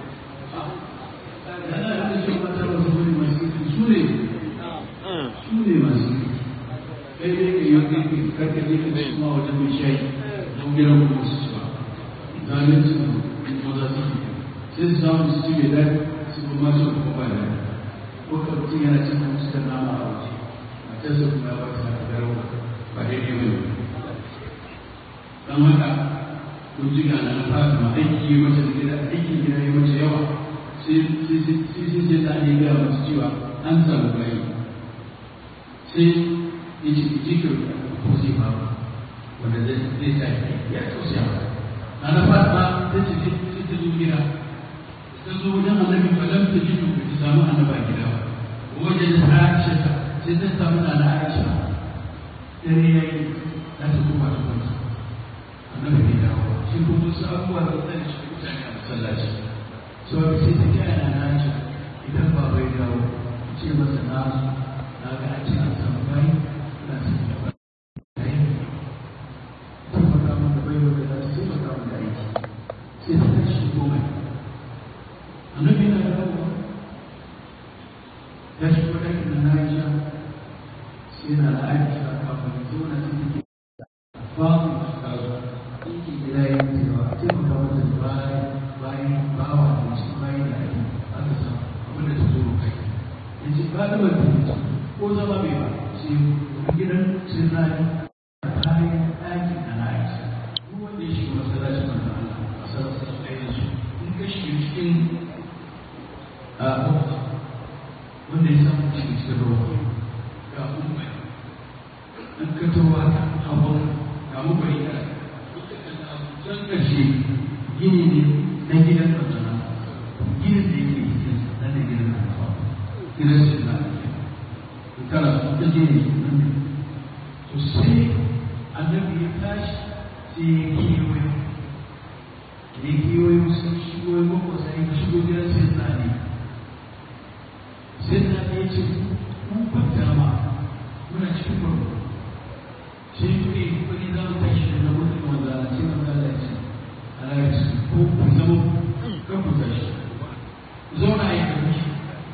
yana da shi mata ba su ne masu su ne su ne masu kai dai ka yi kai karka je ka ci ma wajen mai shayi don gidan kuma su ci ba zanen su ko za su yi sai su samu su ci mai daɗi su kuma su kuma ba da ko ka mutum yana cin musu da nama a waje matarsa kuma ya ba ta da garau ba daidai ba ne don haka kun ji ga na fata ma aiki yi mace gida aikin gida yi mace yawa sai sai sai ta ne gaya masu cewa an samu bayi sai ya ce jikin ko zai ba wanda zai zai ta ya tausaya na na fata ta ce sai ta zo gida ta zo wajen annabi falam ta ji ta samu annaba gida ba wajen Aisha sai ta samu na na Aisha dare ya yi za ta koma ta kwanta annabi bai dawo shi kuma wasu abubuwa da zai shi mutane a masallaci so sai ta kira na na Aisha idan ba bai dawo ce masa na na ga a ce an samu bai na sun da bai taimaka mun da bai wanda za su taimaka mun da aiki sai ta tashi komai annabi na dawo ya shigo ɗakin na Aisha sai na Aisha kafin zauna sai take babu kazo yake gida ya yi cewa a taimaka mata da bayan bayan bawa da shi bayan da ake aka sa abin da ta zo kai ya ce ba da wani mutum ko zama bai ba sai gidan sai na yi bayan ɗakin na Aisha duk wanda ya shiga masallacin manzo Allah a sarrafa ɗayan su in ka shiga cikin a wanda ya samu cikin cikin ruwa ga umar an ka tawa hawan ga mubai da can ƙarshe gini ne na gidan manzana ginin da yake cikin na da gidan na hawa gidan su na in kana ta gini nan ne to sai annabi ya tashi sai ya kewaye ya kewaye sun shigo ya makwasa ya shigo gidan sai na ne sai na ya ce mun kwanta ma muna cikin barko sai kuɗi kuɗi za mu tashi da mutum wanda a ce na zala ya ce ala ya ce ko ku zama kan ku tashi zauna a yi da mishi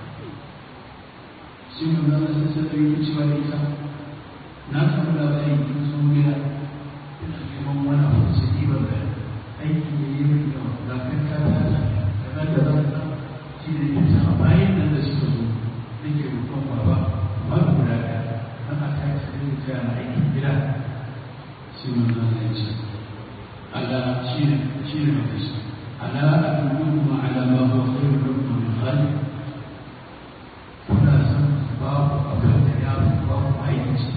sai mun zala sai sai ɗaya wuce ba da ita na samu labarin kin zo gida ina neman wani abu sai ɗiba da aiki ne yi mai yawa lafiyar ta ta ta da za ta shi ne ita a bayan nan da suka zo nake roƙon baba babu guda ɗaya ana ta yi sai da ta yana aikin gida sai mun zan ya ce ala shi ne shi ne mai shi ala adullukum ala ma huwa khairun lakum min khaliq kuna san babu abin da ya fi babu aiki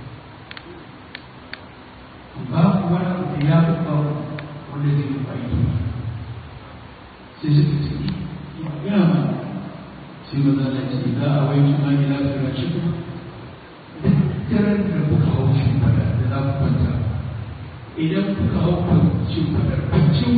babu wani abu da ya fi babu wanda zai fi aiki sai suka ce ya ma sai maza na ce za a wai kuma ila firashi kuma daren da kuka hau shimfada da za ku kwanta idan kuka hau shimfadar baccin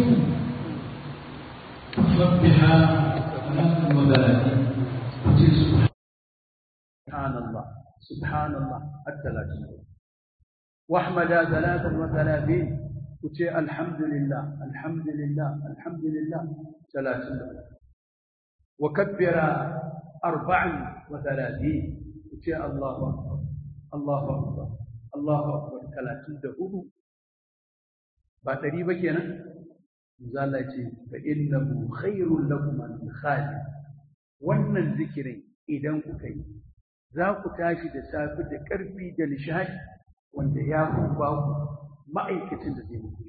ku fasabbiha alaƙar magalati ku ce su subhanallah subhanallah hatta la tunzur واحمد ثلاثا وثلاثين وتي الحمد لله الحمد لله الحمد لله ثلاثين وكبر أربعا وثلاثين وتي الله أكبر الله أكبر الله أكبر ثلاثين دهود بعد ريبة كنا زالتي فإنه خير لكم من خالد wannan zikirin idan kuka yi za ku tashi da safe da ƙarfi da nishadi wanda ya fi ba ku ma'aikacin da zai muku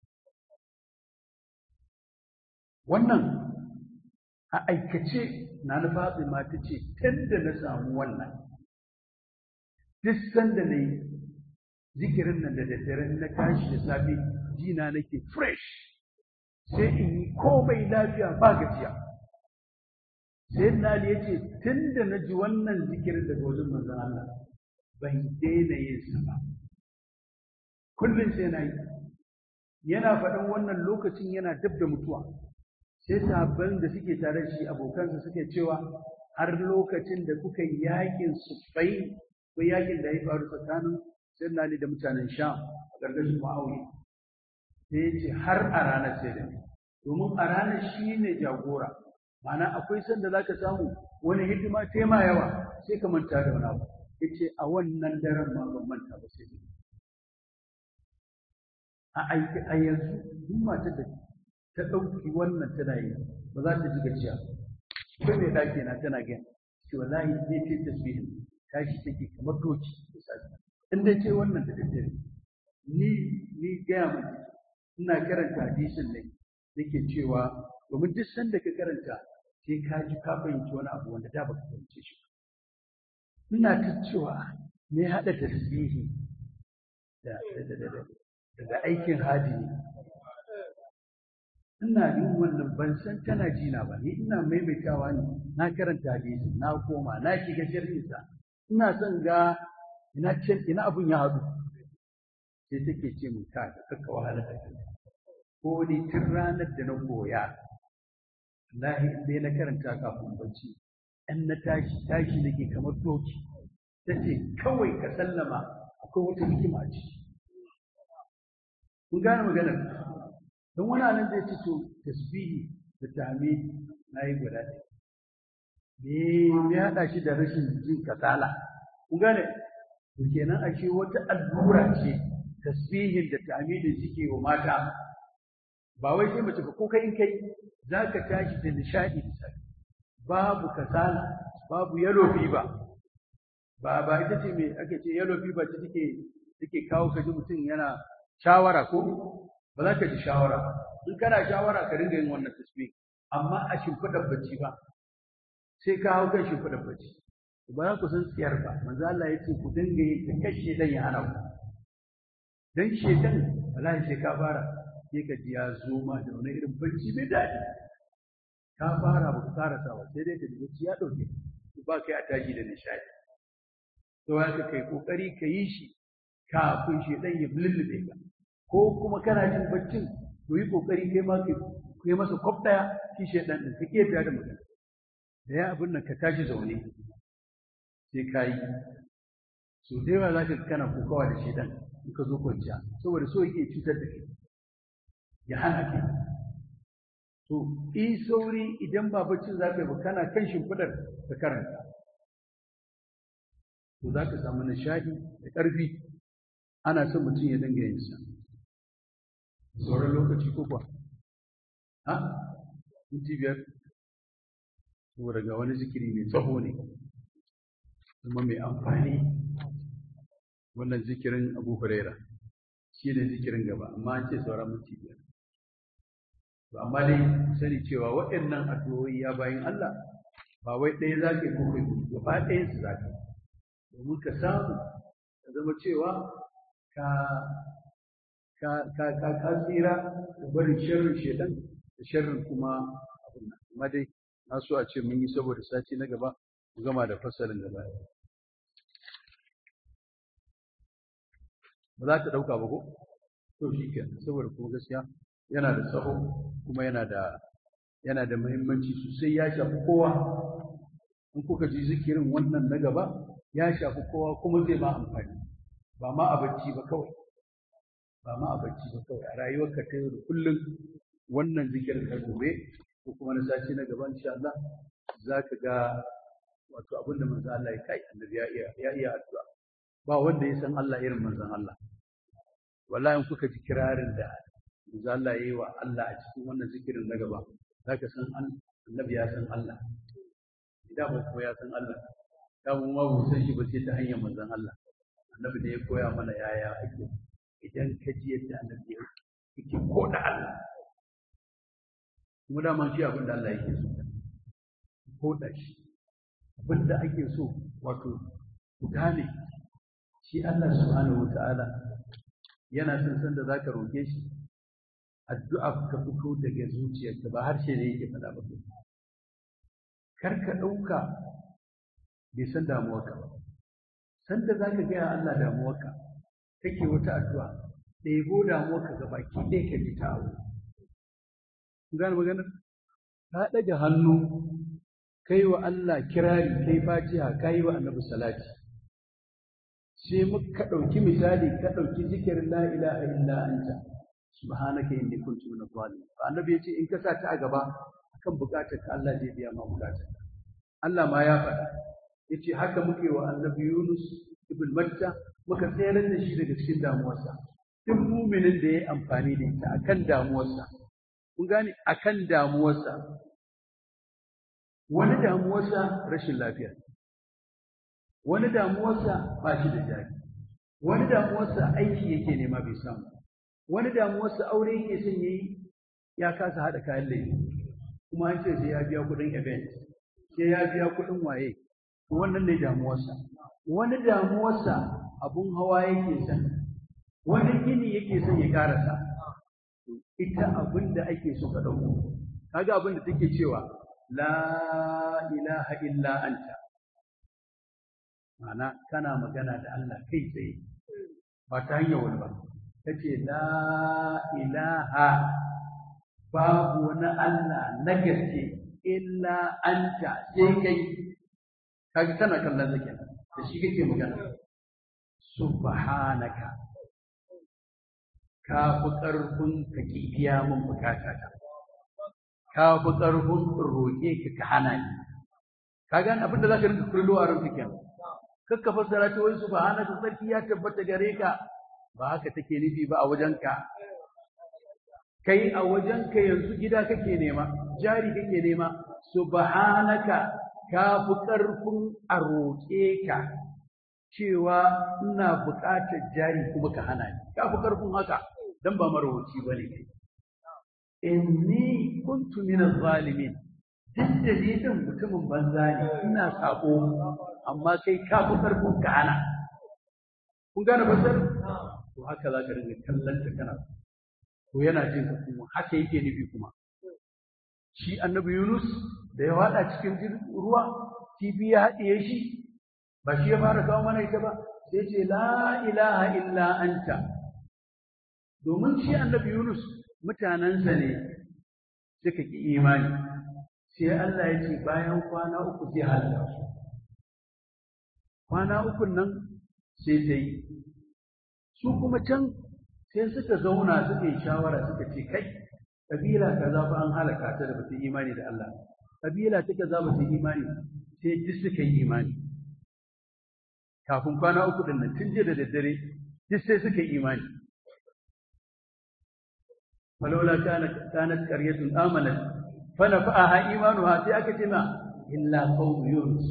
wannan a aikace na na fatsi ma ta ce tun da na samu wannan duk sanda na yi zikirin nan da daddare na tashi da safe jina nake fresh sai in yi komai lafiya ba gajiya sai na ya ce tun da na ji wannan zikirin daga wajen manzan Allah ban daina yin sa ba kullum sai na yi yana faɗin wannan lokacin yana dab da mutuwa sai sahabban da suke tare shi abokansa suke cewa har lokacin da kuka yi yakin sufai ko yakin da ya faru tsakanin sayyidina Ali da mutanen Sham a ƙarƙashin Muawiya sai ya ce har a ranar sai da domin a ranar shi ne jagora ma'ana akwai sanda za ka samu wani hidima tema yawa sai ka manta da wani abu ya ce a wannan daren ma ban manta ba sai a aiki a yanzu duk matar da ta ɗauki wannan tana yi ba za ta ji gajiya ko mai ɗaki na tana gani ce wallahi zai ce tasbihin tashi take kamar doki misali in dai ce wannan da daddare ni ni gaya mai ina karanta hadisin ne yake cewa domin duk sanda ka karanta sai ka ji ka fahimci wani abu wanda da baka fahimce shi ina ta cewa me haɗa tasbihi da da aikin hadini ina yin wannan ban san tana jina ba ni ina maimaitawa ne na karanta hadisi na koma na shiga sharhinsa ina son ga ina ina abun ya haɗu sai take ce mun ka da kaka wahala da kai ko ni tun ranar da na koya wallahi in dai na karanta kafin bacci in na tashi tashi nake kamar doki tace kawai ka sallama akwai wata hikima a ciki kun gane maganar don wani anan zai ce to tasbihi da tahmid na yi guda ɗaya me ya haɗa shi da rashin jin kasala kun gane to kenan ashe wata allura ce tasbihin da tahmidin suke wa mata ba wai sai mace ba ko kai in kai zaka tashi da nishadi da safi babu kasala babu yellow fever ba ba ita ce me ake ce yellow fever ce take take kawo ka ji mutum yana shawara ko ba za ka ji shawara in kana shawara ka dinga yin wannan tasbih amma a shimfiɗar bacci ba sai ka hau kan shimfiɗar bacci ba za ku san tsiyar ba manzo Allah ya ce ku dinga yin ta kashe dan ya hana ku dan shedan wallahi sai ka fara sai ka ji ya zo ma da wani irin bacci mai daɗi ka fara ba ka karasa ba sai dai ka ji bacci ya ɗauke ku ba kai a tashi da nishaɗi to haka kai kokari ka yi shi kafin shedan ya lullube ka ko kuma kana jin baccin to yi kokari kai ma ka kai masa kwaf ɗaya shi shedan din ka kiyata da magana da ya abin nan ka tashi zaune sai ka yi so da yawa za ka kana kokawa da shedan in ka zo kwanciya saboda so yake cutar da kai ya hana kai to yi sauri idan ba baccin za ka yi ba kana kan shimfiɗar ka karanta to za ka samu nishaɗi da ƙarfi ana son mutum ya dinga yin sa sauran lokaci ko kuwa ha minti biyar saboda ga wani zikiri mai tsaho ne kuma mai amfani wannan zikirin abu huraira shi ne zikirin gaba amma an ce sauran minti biyar to amma dai sani cewa waɗannan addu'o'i ya bayin Allah ba wai ɗaya za ka yi ko kai gaba ɗayan su za ka domin ka samu ka zama cewa ka ka ka ka ka tsira da barin sharrin shedan da sharrin kuma abin nan amma dai na so a ce mun yi saboda sati na gaba mu gama da fasalin gaba ba za ta ɗauka ba ko to shi ke saboda kuma gaskiya yana da tsaho kuma yana da yana da muhimmanci sosai ya shafi kowa in kuka ji zikirin wannan na gaba ya shafi kowa kuma zai ma amfani ba ma a bacci ba kawai ba ma a bacci ba kawai a rayuwarka ta yau da kullum wannan zikirin ka gobe ko kuma na sati na gaba insha Allah za ka ga wato abin da manzon Allah ya kai annabi ya iya ya iya addu'a ba wanda ya san Allah irin manzon Allah wallahi in kuka ji kirarin da manzon Allah ya yi wa Allah a cikin wannan zikirin na gaba za ka san annabi ya san Allah idan ba ko ya san Allah da mu ma mu san shi ba sai ta hanyar manzon Allah annabi da ya koya mana yaya ake idan ka ji yadda annabi yake koda Allah kuma dama shi abin da Allah yake so koda shi abin da ake so wato ku gane shi Allah subhanahu wataala yana son san da zaka roke shi addu'a ka fito daga zuciyarka ba harshe ne yake faɗa ba kar ka ɗauka bai san damuwarka ba san da zaka gaya Allah damuwarka kake wata addu'a ɗebo damuwarka ga baki ɗaya ka ji ta abu kun gane maganar ka ɗaga hannu kai wa Allah kirari kai fatiha kai wa annabi salati sai muka ɗauki misali ka ɗauki zikirin la ilaha illa anta subhanaka inni kuntu min adh-dhalimin annabi yace in ka sa ta a gaba akan bukatar ka Allah zai biya ma bukatar ka Allah ma ya faɗa yace haka muke wa annabi Yunus ibn Matta muka tsayar da shi daga cikin damuwarsa duk muminin da yayi amfani da ita akan damuwarsa kun gane akan damuwarsa wani damuwarsa rashin lafiya wani damuwarsa ba shi da jari wani damuwarsa aiki yake nema bai samu wani damuwarsa aure yake son yayi ya kasa haɗa kayan laifi kuma an ce sai ya biya kuɗin event sai ya biya kuɗin waye wannan ne damuwarsa wani damuwarsa abun hawa yake son wani gini yake son ya karasa ita abin da ake so ka ɗauko kaga abin da take cewa la ilaha illa anta ma'ana kana magana da Allah kai tsaye ba ta hanyar wani ba ta ce la ilaha babu wani Allah na gaske illa anta sai kai kaga kana kallon zakin da shi kake magana subhanaka ka fi ƙarfin ka ki biya min bukata ta ka fi ƙarfin roƙe ka ka hana ni ka gane abin da za ka rinka kullo a ranka kenan kakka fassara ta wai subhanaka sarki ya tabbata gare ka ba haka take nufi ba a wajenka kai a wajenka yanzu gida kake nema jari kake nema subhanaka ka fi ƙarfin a roƙe ka cewa ina buƙatar jari kuma ka hana ni ka fi ƙarfin haka dan ba marwaci ba ne inni kuntu min zalimin duk da ni din mutumin banza ne ina sako amma kai ka fi ƙarfin ka hana kun gane fasar to haka za ka rinka kallon ta kana to yana jin ka kuma haka yake nufi kuma shi annabi Yunus da ya wada cikin ruwa kifi ya haɗiye shi ba shi ya fara kawo mana ita ba sai ce la ilaha illa anta domin shi annabi Yunus mutanensa ne suka ki imani sai Allah ya ce bayan kwana uku zai halaka su kwana uku nan sai ta yi su kuma can sai suka zauna suka yi shawara suka ce kai kabila kaza fa an halaka ta da bata imani da Allah kabila ta kaza bata imani sai duk suka yi imani kafin kwana uku din nan tun jiya da daddare duk sai suka yi imani falola kanat kanat qaryatun amanat fa nafa'aha imanuha sai aka ce ma illa qawm yunus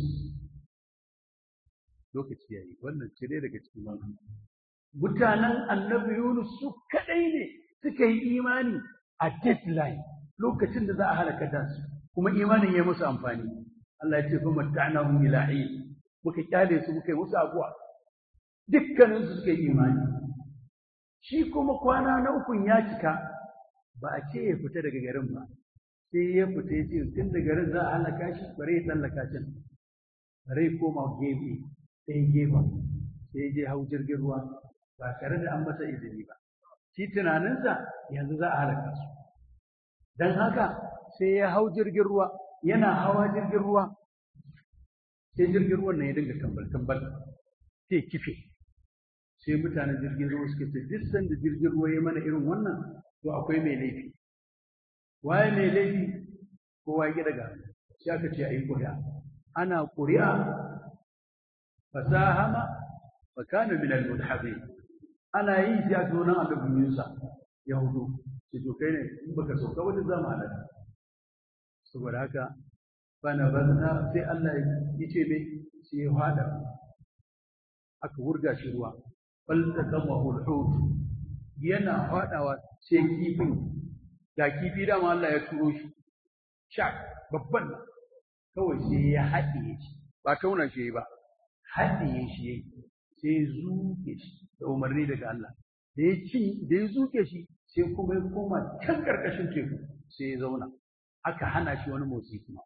lokaci yayi wannan cire daga cikin wannan mutanen annabi yunus su kadai ne suka yi imani a deadline lokacin da za a halaka da su kuma imanin ya musu amfani Allah ya ce fa matta'nahum ila hin muka kyale su muka yi musu abuwa dukkanin su suka yi imani shi kuma kwana na ukun ya cika ba a ce ya fita daga garin ba sai ya fita ya ce tun da garin za a halaka shi bare ya tsallaka can bare ya koma gefe sai gefen sai ya je hau jirgin ruwa ba tare da an masa izini ba shi tunaninsa yanzu za a halaka su don haka sai ya hau jirgin ruwa yana hawa jirgin ruwa sai jirgin ruwan nan ya dinga tambal tambal sai kife sai mutanen jirgin ruwa suka ce duk sanda jirgin ruwa ya mana irin wannan to akwai mai laifi waye mai laifi kowa ya daga sai aka ce ayi ƙuri'a ana ƙuri'a fasahama fa kana min al-mudhabin ana yi sai a zo nan annabi Musa ya hudu sai to kai ne in baka sauka wata zama halaka saboda haka bana banza sai Allah ya ce me sai ya hada aka wurga shi ruwa bal taqamahu al-hut yana hadawa sai kifin ga kifi da Allah ya turo shi sha babban nan kawai sai ya haɗiye shi ba tauna shi ba haɗiye shi sai zuke shi da umarni daga Allah da ya ci da ya zuke shi sai kuma ya koma can karkashin teku sai ya zauna aka hana shi wani motsi kuma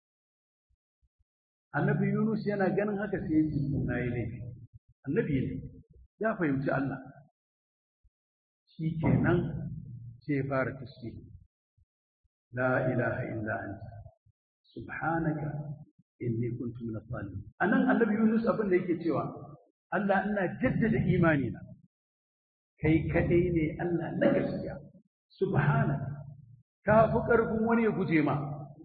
annabi Yunus yana ganin haka sai ya ji na yi laifi annabi ne ya fahimci Allah shi kenan sai ya fara tasbih la ilaha illa anta subhanaka inni kuntu min adh-dhalimin anan annabi Yunus abin da yake cewa Allah ina jaddada imani na kai kadai ne Allah na gaskiya subhanaka ka fi karfin wani ya guje ma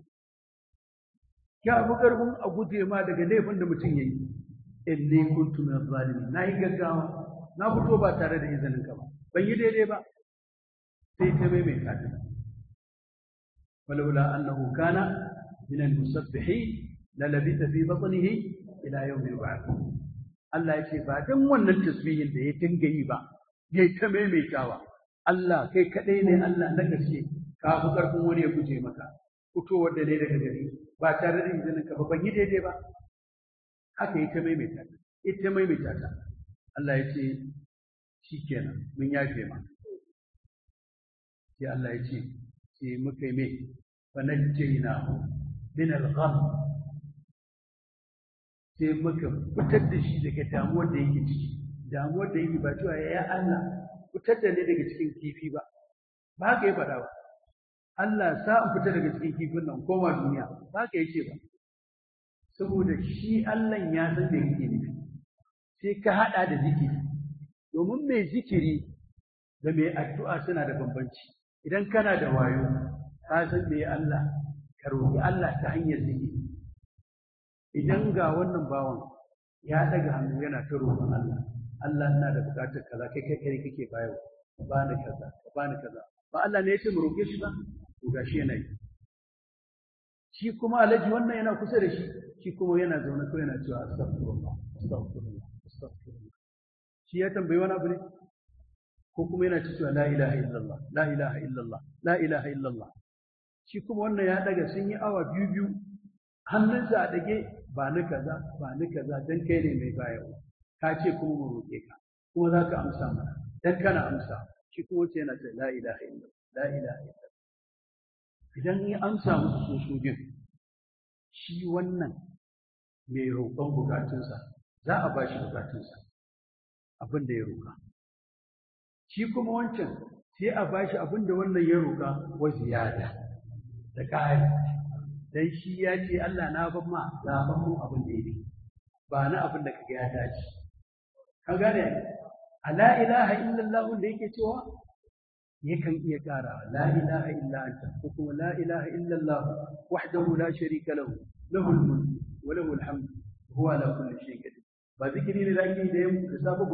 ka fi karfin a guje ma daga laifin da mutum yayi inni kuntu min adh-dhalimin nayi gaggawa na fito ba tare da izinin ka ba ban yi daidai ba sai ta maimaita ta ولولا أنه كان من المسبحين للبث في بطنه إلى يوم يبعثون Allah ya ce ba dan wannan tasbihin da ya dinga yi ba ya ta maimaitawa Allah kai kaɗai ne Allah na gaske ka fi ƙarfin wani ya guje maka fitowar da ne daga gari ba tare da izinin ka ba ban yi daidai ba haka ita maimaita ta ita maimaita ta Allah ya ce shikenan mun yafe ma sai Allah ya ce sai muka yi mai fa najjayna min al-gham sai muka fitar da shi daga damuwar da yake ciki damuwar da yake ba cewa ya Allah fitar da ni daga cikin kifi ba ba haka ya faɗa ba Allah sa in fita daga cikin kifin nan koma duniya ba haka yace ba saboda shi Allah ya san da yake nufi sai ka hada da zikiri domin mai zikiri da mai addu'a suna da bambanci idan kana da wayo ka san me Allah ka roki Allah ta hanyar zikiri idan ga wannan bawan ya daga hannu yana ta roƙon Allah Allah ina da buƙatar kaza kai kai kai kake bayarwa ba ni kaza ba ni kaza ba Allah ne ya ce mu roƙe shi ba to gashi yana yi shi kuma alaji wannan yana kusa da shi shi kuma yana zaune ko yana cewa astaghfirullah astaghfirullah astaghfirullah shi ya tambayi wani abu ne ko kuma yana cewa la ilaha illallah la ilaha illallah la ilaha illallah shi kuma wannan ya daga sun yi awa biyu biyu hannunsa a dage ba ni kaza ba ni kaza dan kai ne mai bayarwa ka ce kuma mu roƙe ka kuma za ka amsa mana dan kana amsa shi kuma wace yana ce la ilaha illallah la ilaha illallah idan ya amsa musu su su bin shi wannan mai roƙon bukatunsa za a ba shi bukatunsa abin da ya roƙa shi kuma wancan sai a ba shi abin da wannan ya roƙa wa ziyada da ƙari dan shi ya ce Allah na ban ma zaɓan mu abin da yake ba na abin da kaga ya dace ka gane a la ilaha illallah da yake cewa yakan iya ƙara la ilaha illa anta ko kuma la ilaha illallah wahdahu la sharika lahu lahu al-mulk wa lahu al-hamd huwa ala kulli shay'in qadir ba zikiri ne da ake da yamma da safe